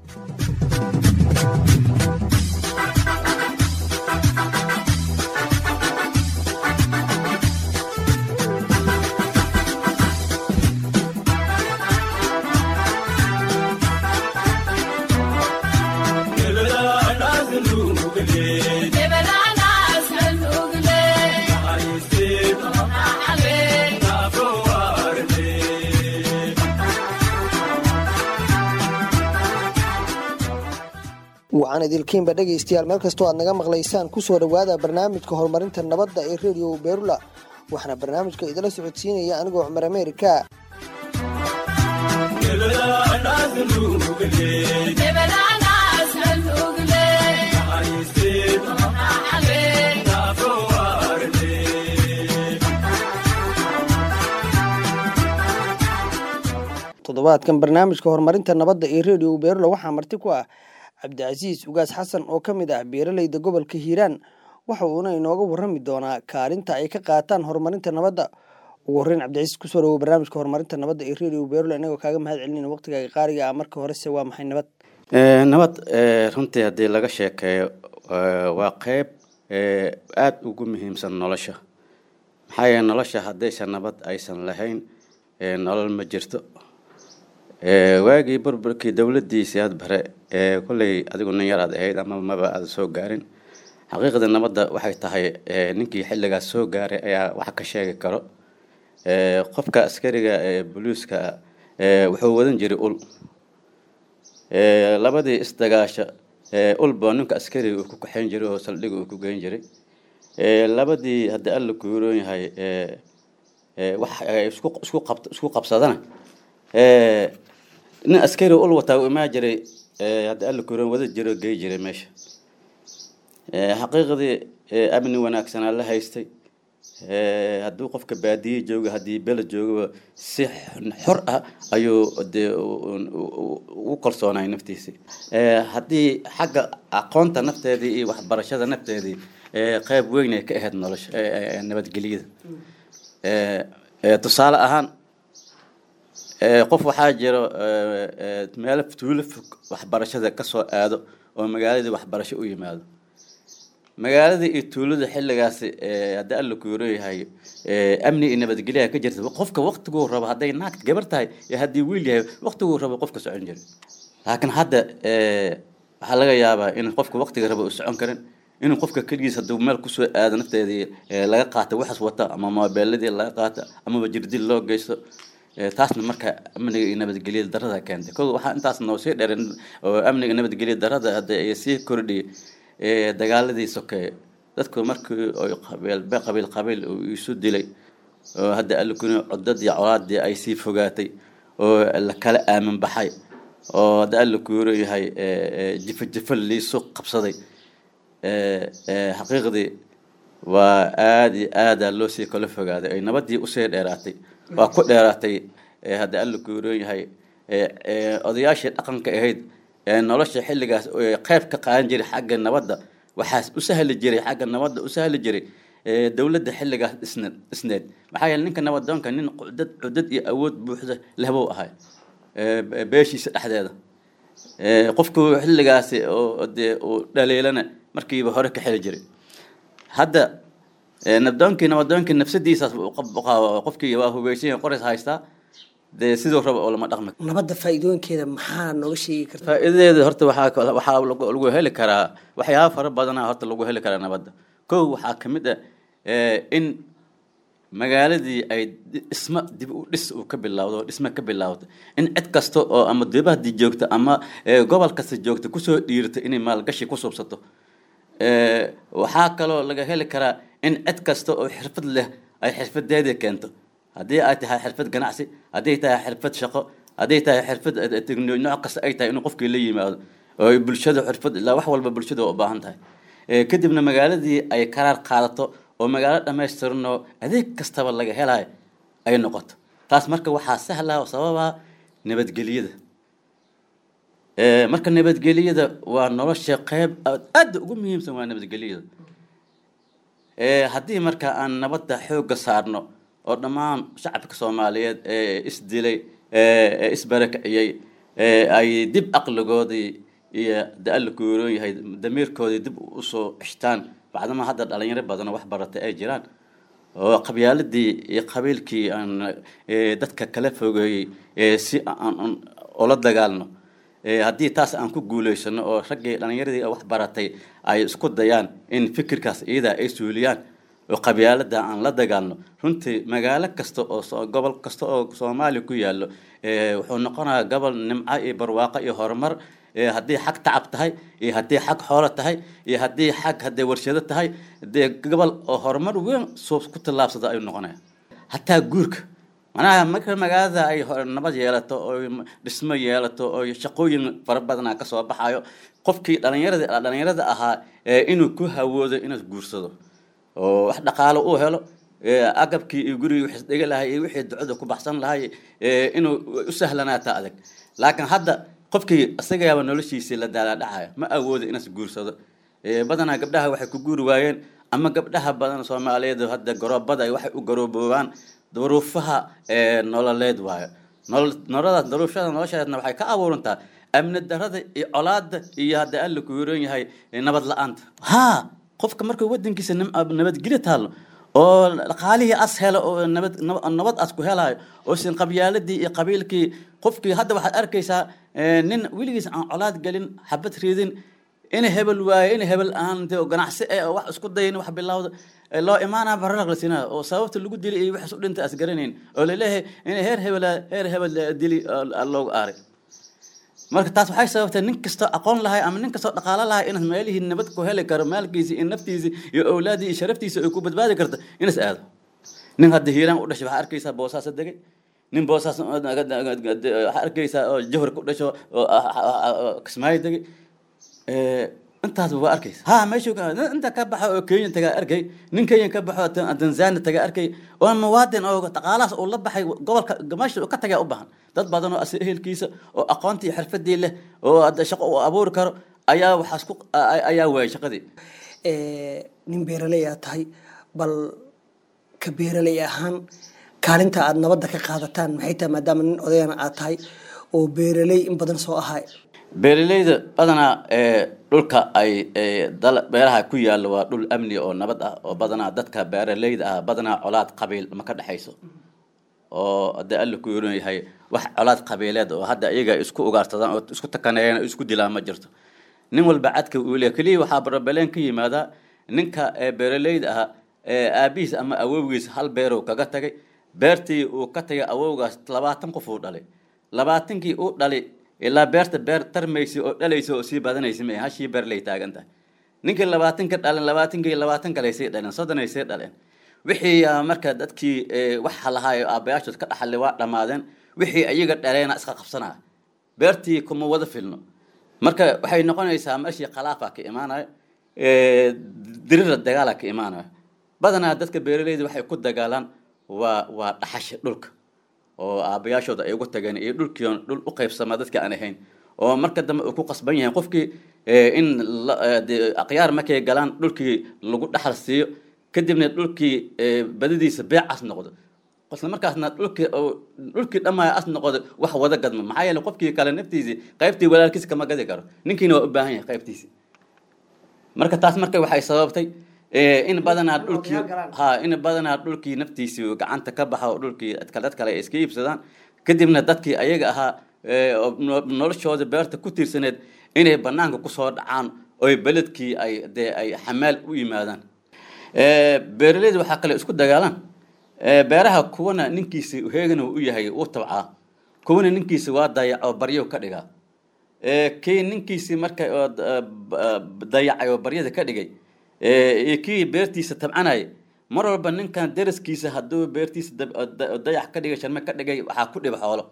wacan idilkiinba dhegaystayaal meel kastoo aad naga maqlaysaan kusoo dhowaada barnaamijka horumarinta nabadda ee redio beerula waxaana barnaamijka idila socodsiinaya anigoo cumar ameerika toddobaadkan barnaamijka horumarinta nabadda ee redio beerula waxaa marti ku ah cabdicasiis ugaas xasan oo ka mid ah beeraleyda gobolka hiiraan waxa uuna inooga warrami doonaa kaalinta ay ka qaataan horumarinta nabadda ugu horreyn cabdicasiis kusoo dhawow barnaamijka horumarinta nabadda ee redio beerula inagoo kaaga mahad celinayna waqtigaaga qaariga ah marka horese waa maxay nabad nabad runtii haddii laga sheekeeyo waa qeyb aada ugu muhiimsan nolosha maxaa yeele nolosha haddaysan nabad aysan lahayn nolol ma jirto waagii burburkii dowladiisii had bare kolley adigu nin yaraad ahayd ama maba aada soo gaarin xaqiiqda nabadda waxay tahay ninkii xilligaas soo gaaray ayaa wax ka sheegi karo qofka askariga ee boliiska wuxuu wadan jiray ul labadii isdagaasha ulba ninka askariga uu ku kaxayn jiray oo saldhiga uu ku geyn jiray labadii haddii alla kuuroon yahay wax isku qabsadana nin askari ul wataa u imaa jiray haddi alla kuuroon wada jiro gey jiray meesha xaqiiqdii amni wanaagsanaa la haystay hadduu qofka baadiye jooga haddii bela joogaba si xor ah ayuu de ugu kalsoonay naftiisii haddii xagga aqoonta nafteedii iyo waxbarashada nafteedii qeyb weyn ay ka ahayd nolosha nabadgelyada tusaale ahaan qof waxaa jiro meelo tuulo fog waxbarashada kasoo aado oo magaaladii waxbarasho u yimaado magaaladii iyo tuulada xilligaasi haddii alla kuuro yahay amni iyo nabadgelyaha ka jirta qofka waktiguu rabo hadday naagta gabar tahay iyo haddii wiil yahay waktiguu rabo qofka socon jiray laakiin hadda waxaa laga yaabaa in qofka waktiga rabo u socon karin inuu qofka keligiis hadduu meel kusoo aado nafteedii laga qaato waxas wata ama moobeeladii laga qaato amaba jirdil loo geysto taasna marka amniga iyo nabadgelyada darada keentay ko waxaa intaas noo sii dheeran oo amniga nabadgelyada darada hadda ay sii kordhiyay dagaaladii sokeeye dadku markii oy qabiil qabiil qabiil isu dilay oo hadda alkuni codadii colaadii ay sii fogaatay oo la kala aamin baxay oo hadda alla kuuro yahay jifa jifa liisu qabsaday xaqiiqdii waa aada iyo aada loo sii kala fogaaday ay nabadii usii dheeraatay waa ku dheeraatay hadda alla kuuroon yahay odayaashii dhaqanka ahayd nolosha xilligaas qeyb ka qaadan jiray xagga nabadda waxaas u sahli jiray xagga nabadda u sahli jiray dowladda xilligaas isneed isneed maxaa yeele ninka nabadoonka nin cudad cudad iyo awood buuxda lehbuu ahay beeshiisa dhexdeeda qofku xilligaasi oo dee uu dhaliilana markiiba hore ka xeli jiray hadda nabdoonkii nabadoonkii nafsadiisaas qofkii waa hubeysan qorays haystaa dee siduu rabo oo lama dhaqmi nabadda faa'iidooyinkeeda maxaa nooga sheegi karta faa'iidadeeda horta waxaa waxaa lagu heli karaa waxyaaba fara badana horta lagu heli karaa nabadda kow waxaa ka mid ah in magaaladii ay dhisma dib u dhis uu ka bilowdo dhisma ka bilowdo in cid kasta oo ama dibadii joogta ama gobol kasta joogta kusoo dhiirto inay maalgashi ku subsato waxaa kaloo laga heli karaa in cid kasta oo xirfad leh ay xirfadeedii keento haddii ay tahay xirfad ganacsi hadday tahay xirfad shaqo hadday tahay xirfad nooc kasta ay tahay inuu qofkii la yimaado oo bulshada xirfad ilaa wax walba bulshada u baahan tahay kadibna magaaladii ay karaar qaadato oo magaalo dhammaystiranoo adeeg kastaba laga helayo ay noqoto taas marka waxaa sahla oo sababa nabadgelyada marka nabadgelyada waa nolosha qeyb aada ugu muhiimsan waa nabadgelyada haddii marka aan nabadda xoogga saarno oo dhammaan shacabka soomaaliyeed ee isdilay ee isbarakiciyey ay dib aqligoodii iyo da-alla kuuroon yahay damiirkoodii dib usoo ceshtaan bacdama hadda dhalinyaro badanoo wax baratay ay jiraan oo qabyaaladii iyo qabiilkii aan dadka kala fogeeyey si aan ula dagaalno haddii taas aan ku guulaysano oo raggii dhalinyaradii wax baratay ay isku dayaan in fikirkaas iyadaa ay suuliyaan oo qabyaalada aan la dagaalno runtii magaalo kasta oo gobol kasta oo soomaaliya ku yaallo wuxuu noqonayaa gobol nimco iyo barwaaqo iyo horumar haddii xag tacab tahay iyo haddii xag xoolo tahay iyo haddii xag hadday warshado tahay dee gobol oo horumar weyn soo ku tallaabsada ayuu noqonaya hataa guurka manaha marka magaalada ay nabad yeelato oo dhismo yeelato oo shaqooyin fara badana kasoo baxayo qofkii dhalinyarada dhalinyarada ahaa inuu ku hawoodo inuu guursado oo wax dhaqaalo uu helo agabkii iyo gurigii wixii dhiga lahay iyo wixii ducada ku baxsan lahay inuu u sahlanaata adag laakiin hadda qofkii isagaaba noloshiisii la daalaadhacaya ma awoodo inaas guursado badanaa gabdhaha waxay ku guuri waayeen ama gabdhaha badan soomaaliyeed hadda garoobada waxay u garooboobaan duruufaha nololeed waayo nolodaas duruufada nolosheedna waxay ka abuurantaa amni darada iyo colaada iyo hadda alla ku yaroon yahay nabad la-aanta ha qofka markuu wadankiisa nabadgelyo taallo oo dhaqaalihii as helo oo nabad nabad as ku helayo oo sin qabyaaladii iyo qabiilkii qofkii hadda waxaad arkaysaa nin weligiis aan colaad gelin xabad riidin in hebel waaye in hebel aan de ganacsi eh wax isku dayin wax bilowda loo imaanaa bararaq la siinaa oo sababta lagu dili iyo waxaas u dhintay as garanayn oo laleeyahay in heer hebel heer hebel dili loogu aaray marka taas waxay sababtay nin kastoo aqoon lahay ama nin kastoo dhaqaalo lahay inaad meelihii nabad ku heli karo maalkiisi iyo naftiisi iyo awlaadii iyo sharaftiisa ay ku badbaadi karto inaas aado nin hadda hiiraan u dhashay waxaa arkaysaa boosaasa degay nin boosaas waxaa arkaysaa oo jahor ku dhasho oo kismaayo degay intaas waa arkaysa ha meeshu inta ka baxa oo kenya tagaa arkay nin kenya ka baxo tanzania tagaa arkay oo muwaadin oo dhaqaalahaas uu la baxay gobolka meesha ka tagaa u bahan dad badan oo ehelkiisa oo aqoontii iyo xirfadii leh oo hadda shaqo uu abuuri karo ayaa waxaas ku ayaa waayay shaqadii nin beeraley aad tahay bal ka beeraley ahaan kaalinta aad nabadda ka qaadataan maxay tahay maadaama nin odayana aad tahay oo beeraley in badan soo ahay beeraleyda badanaa dhulka ay beeraha ku yaalla waa dhul amni oo nabad ah oo badanaa dadka beeraleyda ah badanaa colaad qabiil ma ka dhexayso oo hadee alla ku yoran yahay wax colaad qabiileed oo hadda iyaga isku ugaarsadaan oo isku takaneeyaan oo isku dilaan ma jirto nin walba cadka uu leeyahay keliya waxaa barabeleen ka yimaadaa ninka beeraleyda ah aabihiis ama awowgiis hal beerow kaga tagay beertii uu ka tagay awowgaas labaatan qof uu dhalay labaatankii uu dhalay ilaa beerta beer tarmaysa oo dhalaysa oo sii badanaysa ma hashii beer lay taagan tahay ninkii labaatanka dhalen labaatankii labaatan kale sii dhaleen soddon ay sii dhaleen wixii marka dadkii waxa lahaayo aabbayaashood ka dhaxalay waa dhammaadeen wixii iyaga dhaleena iska qabsanaya beertii kuma wada filno marka waxay noqonaysaa meeshii khilaafa ka imaanayo dirira dagaala ka imaanayo badanaa dadka beeraleyda waxay ku dagaalaan waa waa dhaxasha dhulka oo aabbayaashooda ay ugu tageen iyo dhulkii dhul u qaybsamaa dadka aan ahayn oo marka dambe uu ku qasban yahay qofkii in aqyaar markay galaan dhulkii lagu dhaxal siiyo kadibna dhulkii badadiisa beecas noqdo isla markaasna dhulkii dhulkii dhammaaya as noqdo wax wada gadmo maxaa yeele qofkii kale naftiisii qaybtii walaalkiisa kama gadi karo ninkiina waa u baahan yahay qaybtiisi marka taas marka waxay sababtay in badanaa dhulkii ha in badanaa dhulkii naftiisii gacanta ka baxa oo dhulkii dad kale ay iska iibsadaan kadibna dadkii ayaga ahaa noloshooda beerta ku tiirsaneed inay banaanka kusoo dhacaan oy beledkii ay dee ay xamaal u yimaadaan beeraleyda waxaa kale isku dagaalaan beeraha kuwana ninkiisi heegana u yahay uu tabcaa kuwana ninkiisi waa dayaco baryo ka dhigaa kii ninkiisi marka dayacay oo baryada ka dhigay iyo kii beertiisa tabcanaya mar walba ninkan daraskiisa hadduu beertiisa dayax ka dhigay sharme ka dhigay waxaa ku dhiba xoolo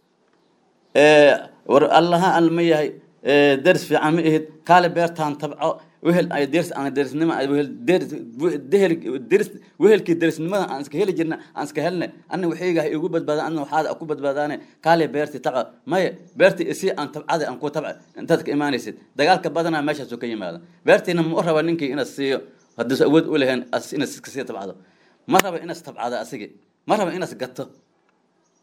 war allaha al ma yahay daris fiican ma ihid kaale beertaan tabco wehel ay deris aan derisnimo wehel dehel deris wehelkii derisnimada aan iska heli jirna aan iska helne anna waxayga igu badbaadaan anna waxaada ku badbaadaane kaale beerti tabco maya beerti isi aan tabcada aan ku tabca intaad ka imaanaysid dagaalka badanaa meeshaasuu ka yimaada beertiina ma u raba ninkii inaad siiyo hadduus awood u lahayn inaad iska sii tabcado ma raba inaad tabcado asigi ma raba inaad gato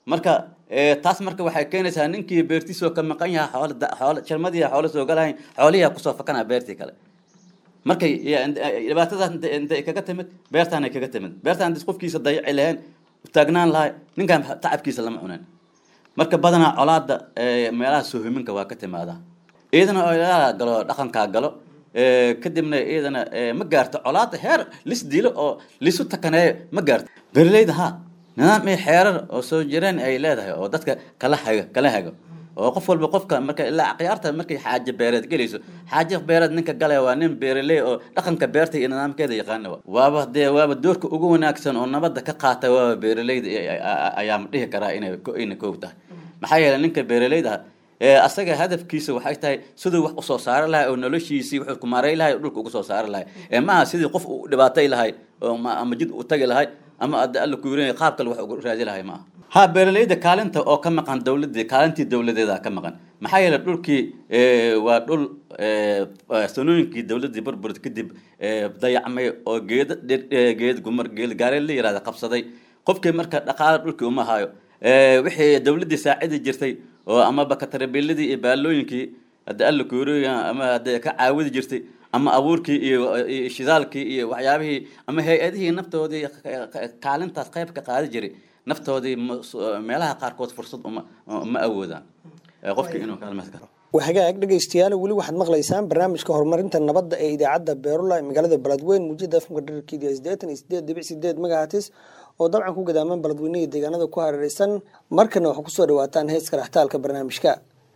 marka taas marka waxay keenaysaa ninkii beertiisoo ka maqan yahay xoolo xoolo jalmadii xoolo soo galahayn xoolihi kusoo fakanaa beertii kale markay dhibaatadaas intay kaga timid beertaanay kaga timid beertaan dis qofkiisa dayaci lahayn taagnaan lahay ninkaan tacabkiisa lama cunan marka badanaa colaada meelaha soohiminka waa ka timaadaa iyadana oo galo dhaqankaa galo kadibna iyadana ma gaarto colaada heer lis dilo oo lisu takaneeyo ma gaarto beeraleyda ha nidaam iyo xeerar oo soo jireen ay leedahay oo dadka kala hago kala hago oo qof walba qofka marka ilaa akhyaarta markay xaaje beereed gelayso xaaje beereed ninka galaya waa nin beeraley oo dhaqanka beerta iyo nidaamkeeda yaqaana waaba dee waaba doorka ugu wanaagsan oo nabadda ka qaata waaba beeraleyda ayaama dhihi karaa inay inay koog tahay maxaa yeelay ninka beeraleyda asaga hadafkiisa waxay tahay siduu wax usoo saari lahay oo noloshiisii wuxuu ku maaray lahay oo dhulka uga soo saari lahay ee maaha sidii qof u dhibaatay lahay oo ama jid u tagi lahay ama ada alla ku yirinaya qaab kale wax ugu raadi lahay maaha ha beeraleyda kaalinta oo ka maqan dowladii kaalintii dowladeeda ka maqan maxaa yeelay dhulkii waa dhul sanooyinkii dowladii burburid kadib dayacmay oo geeda geed gumar geed gaareen la yirahda qabsaday qofkii marka dhaqaale dhulkii uma hayo wixii dowladii saacidi jirtay oo amaba katarabiladii iyo baalooyinkii hadda alla ku yiraya ama hadda ka caawidi jirtay ama abuurkii iyo shidaalkii iyo waxyaabihii ama hay-adihii naftoodii kaalintaas qayb ka qaadi jiray naftoodii meelaha qaarkood fursad uma ma awoodaan qofkii inuu kaalmaas karo waa hagaag dhegaystayaal weli waxaad maqlaysaan barnaamijka horumarinta nabadda ee idaacadda beerula ee magaalada beledweyn muujada afmka dherarkeeda sideetan iyo sideed dhibic sideed megahatis oo dabcan ku gadaaman beledweynaha deegaanada ku hareereysan markana waxaa kusoo dhawaataan heeska raxtaalka barnaamijka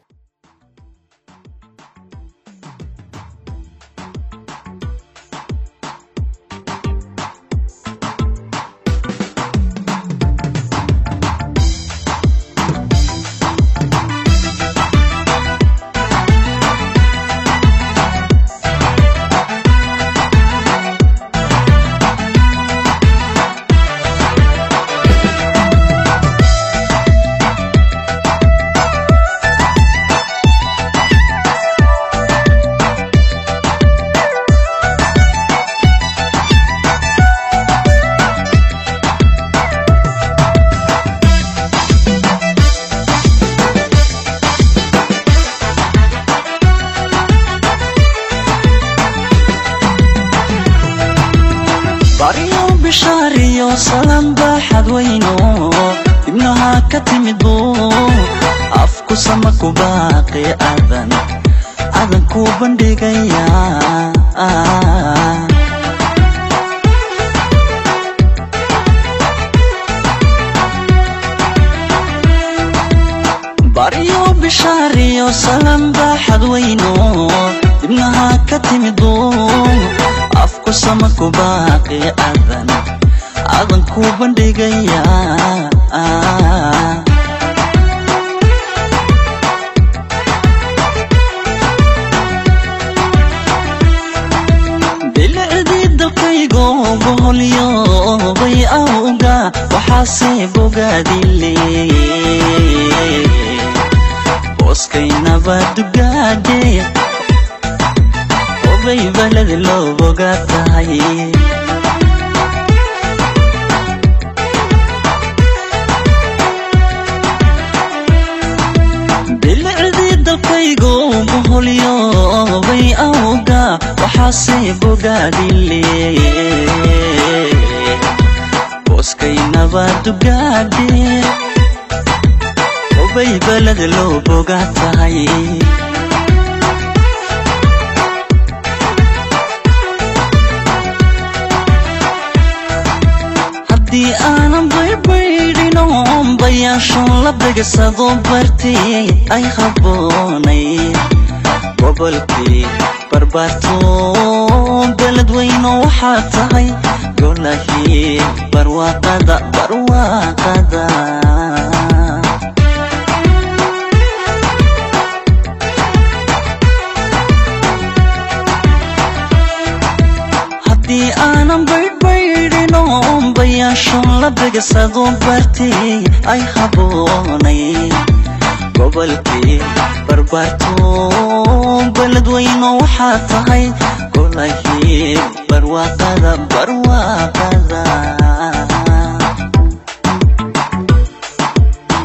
salan baaxad weyno ibnaha ka timid buu afku sama ku baaqi adan adan ku bandhigaya baryo bishaariyo salan baaxad weyno ibnaha ka timid buu afku sama ku baaqi adan adan ku bandhigaya bilicdii dalkaygo boholyo bay awga waxaase bogaadile booskaynaba dugaade obay baladi loo bogaa tahay bilicdii dalkaygo boholyo bay awga waxaase bogaadile booskaynaba dugaade obay balada loo bogaa tahay haddii aanan baybaydhino bayaashoon la begasado bartay ay habboonay gobolkii barbaarto beledweyno waxaa tahay golahii barwaaqada barwaaqada haddii aanan baydbaydhino bayaashoon la begasado bartay ay habboonay gobolkii barbaarto beledweyno waxaa tahay golahii barwaaqada barwaaqada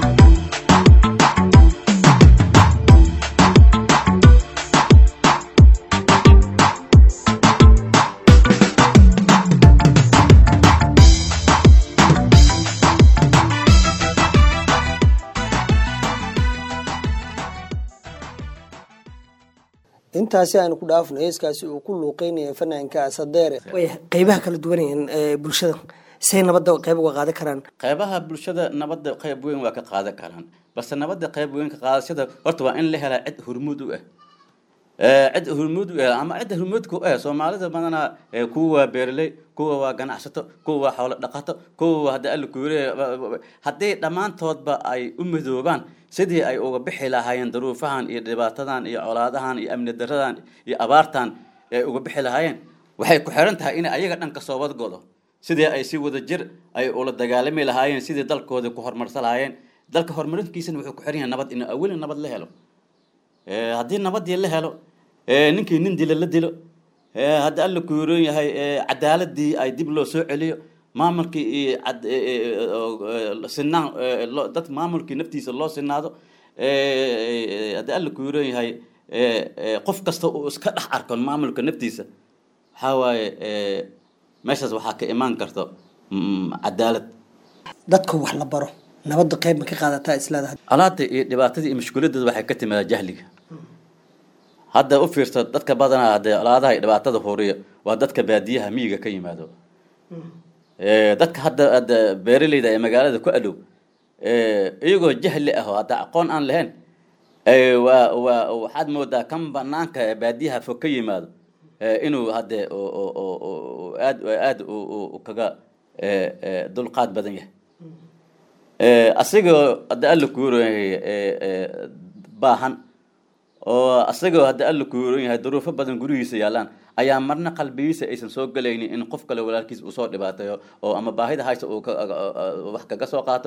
intaasi aanu ku dhaafno heeskaasi uu ku luuqeynaya fanaanka asadeere qeybaha kala duwanayeen bulshada say nabadda qeyb uga qaadan karaan qeybaha bulshada nabadda qeyb weyn waa ka qaadan karaan balse nabadda qeyb weyn ka qaadashada horta waa in la helaa cid hurmuud u ah cid hurmuud u ah ama cidda hurmuudka u ah soomaalida badanaa kuwa waa beeraley kuwa waa ganacsato kuwa waa xoolo dhaqato kuwa waa hadda alla kuure haddii dhammaantoodba ay u midoobaan sidii ay uga bixi lahaayeen daruufahan iyo dhibaatadan iyo colaadahan iyo amni daradan iyo abaartan ay uga bixi lahaayeen waxay ku xiran tahay in ayaga dhan kasoo wadgodo sidii ay si wada jir ay ula dagaalami lahaayeen sidii dalkooda ku horumarsan lahaayeen dalka horumarinkiisana wuxuu ku xiran yahay nabad in aweli nabad la helo haddii nabadii la helo ninkii nin dila la dilo hadda alla ku yoron yahay cadaaladii ay dib loo soo celiyo maamulkii iyo sinaan dad maamulkii naftiisa loo sinaado hadda alla ku yoron yahay qof kasta uu iska dhex arko maamulka naftiisa waxaa waaye meeshaas waxaa ka imaan karto cadaalad dadka wax la baro nabadda qeyb ma ka qaadataa isleedahay colaada iyo dhibaatada iyo mushkiladeeda waxay ka timaadaa jahliga hadda u fiirsa dadka badanaa hadee colaadaha iyo dhibaatada huriya waa dadka baadiyaha miyiga ka yimaado dadka hadda hadda beeraleyda ee magaalada ku adhow iyagoo jahli ah oo hadda aqoon aan lahayn waa waa waxaad moodaa kan banaanka baadiyaha fog ka yimaado inuu hadde aad aad kaga dulqaad badan yahay asagoo hadda alla kuuran yahay baahan oo asagoo hadda alla kuuran yahay duruufo badan gurigiisa yaalaan ayaa marna qalbigiisa aysan soo gelaynin in qof kale walaalkiis uu soo dhibaateeyo oo ama baahida haysta uu wax kaga soo qaato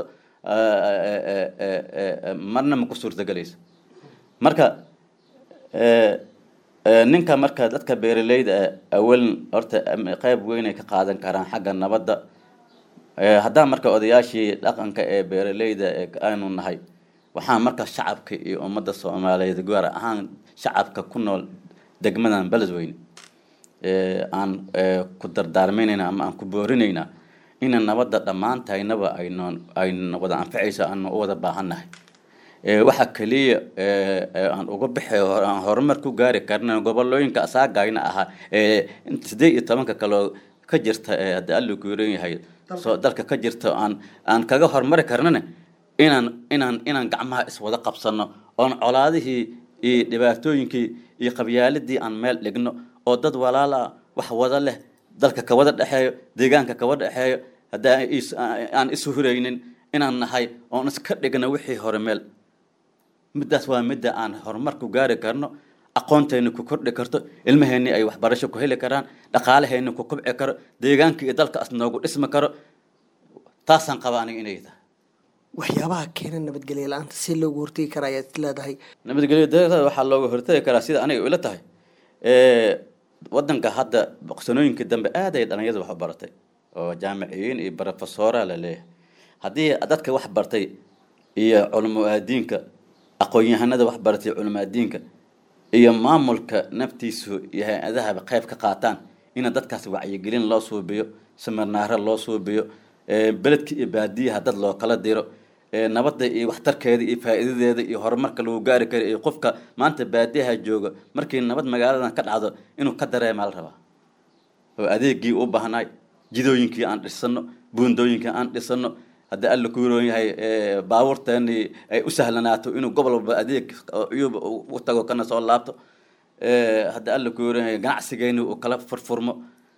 marna ma ku suurtagelayso marka ninka marka dadka beeraleyda awaln horta qeyb weynay ka qaadan karaan xagga nabadda haddaan marka odayaashii dhaqanka ee beeraleyda aynu nahay waxaan marka shacabka iyo ummadda soomaaliyeed gaar ahaan shacabka ku nool degmadan beledweyne aan ku dardaarmaynayna ama aan ku boorinaynaa ina nabadda dhammaantaynaba aynoon ayna wada anfacayso aanu u wada baahannahay waxa keliya aan uga bixi aan horumar ku gaari karna gobolooyinka asaagayna ahaa sideed iyo tobanka kaloo ka jirta hadda alla ku yaran yahay soo dalka ka jirta aan aan kaga horumari karnana inaan inaan inaan gacmaha iswada qabsano oon colaadihii iyo dhibaatooyinkii iyo qabyaaladii aan meel dhigno oo dad walaala wax wada leh dalka kawada dhexeeyo deegaanka kawada dhexeeyo haddaa aan isu huraynin inaan nahay oon iska dhigno wixii hore meel middaas waa midda aan horumar ku gaari karno aqoonteena ku kordhi karto ilmaheenni ay waxbarasho ku heli karaan dhaqaalaheenna ku kubci karo deegaanka iyo dalka as noogu dhismi karo taasaan qaba aniga inay tahay waxyaabaha keena nabadgelyo la-aanta si loogu hortegi kara ayaad leedahay nabadgelyo darada waxaa looga hortagi karaa sida aniga ila tahay wadanka hadda sanooyinkii dambe aad ay dhalinyada wax u baratay oo jaamiciyiin iyo brofesora la leeyahay haddii dadka wax bartay iyo culamo aadiinka aqoon-yahanada wax baratay culamo aadiinka iyo maamulka naftiisu iyo hay-adahaba qayb ka qaataan ina dadkaas wacyigelin loo suubiyo simirnaaro loo suubiyo beledka iyo baadiyaha dad loo kala diro nabadda iyo waxtarkeeda iyo faa'iidadeeda iyo horumarka lagu gaari kara iyo qofka maanta baadiyaha jooga markii nabad magaaladan ka dhacdo inuu ka dareemaa la rabaa oo adeegii u baahnaay jidooyinkii aan dhisano buundooyinkii aan dhisano haddii alla ku roon yahay baabuurteeni ay u sahlanaato inuu gobol walba adeeg cuyuub u tago kana soo laabto haddii alla ku roon yahay ganacsigeeni uu kala furfurmo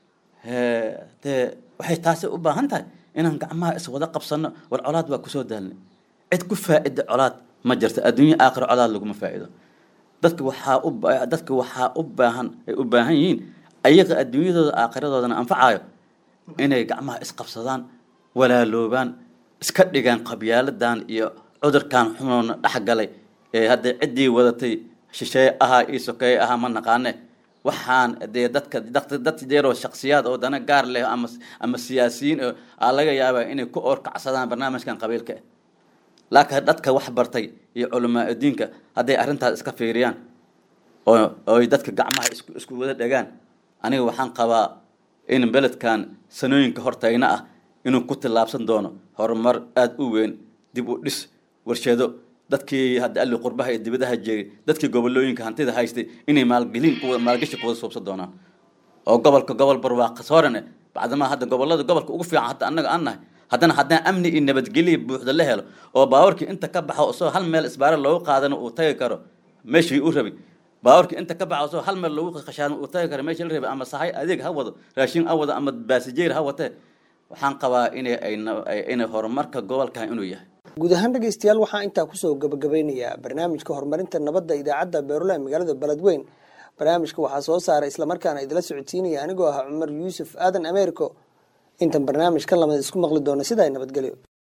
dee waxay taasi u baahan tahay inaan gacmaha iswada qabsano war colaad waa kusoo daalnay cid ku faa'iida colaad ma jirto adduunye aakhiro colaad laguma faa'iido dadka waxaa u dadka waxaa u baahan ay u baahan yihiin ayaga adduunyadooda aakhiradoodan anfacayo inay gacmaha isqabsadaan walaaloobaan iska dhigaan qabyaaladan iyo cudurkan xunoona dhex galay ee hadda ciddii wadatay shisheeye ahaa iyo sokeeye ahaa ma naqaane waxaan dee dadka dad jeeroo shaksiyaad oo dana gaar leh ama ama siyaasiyiin aa laga yaabaa inay ku oorkacsadaan barnaamijkan qabiilka ah laakiin dadka wax bartay iyo culamaa diinka hadday arrintaas iska fiiriyaan oo oy dadka gacmaha isku isku wada dhegaan aniga waxaan qabaa in beledkan sanooyinka hortayna ah inuu ku tillaabsan doono horumar aada u weyn dib u dhis warshado dadkii hadda alli qurbaha iyo dibadaha jeegay dadkii gobolooyinka hantida haystay inay maalgelin kuwa maalgashi kuwada suubsan doonaan oo gobolka gobol barwaaqa soorane bacdamaa hadda gobolada gobolka ugu fiican hadda annaga aan nahay haddana haddana amni iyo nabadgelyo buuxda la helo oo baawarkii inta ka baxo isagoo hal meel isbaare loogu qaadano uu tagi karo meeshii u rabay baawarkii inta ka baxo isagoo hal meel loogu qashaano uu tagi karo meeshii la rabay ama sahay adeeg ha wado raashin ha wado ama baasijeer ha watee waxaan qabaa inay ay inay horumarka gobolkan inuu yahay guud ahaan dhegeystayaal waxaa intaa kusoo gabagabeynayaa barnaamijka horumarinta nabadda idaacadda beerula ee magaalada beledweyn barnaamijka waxaa soo saaray islamarkaana idila socodsiinaya anigoo ah cumar yuusuf aadan ameeriko intan barnaamij kan lamid isku maqli doona sidaa nabadgelyo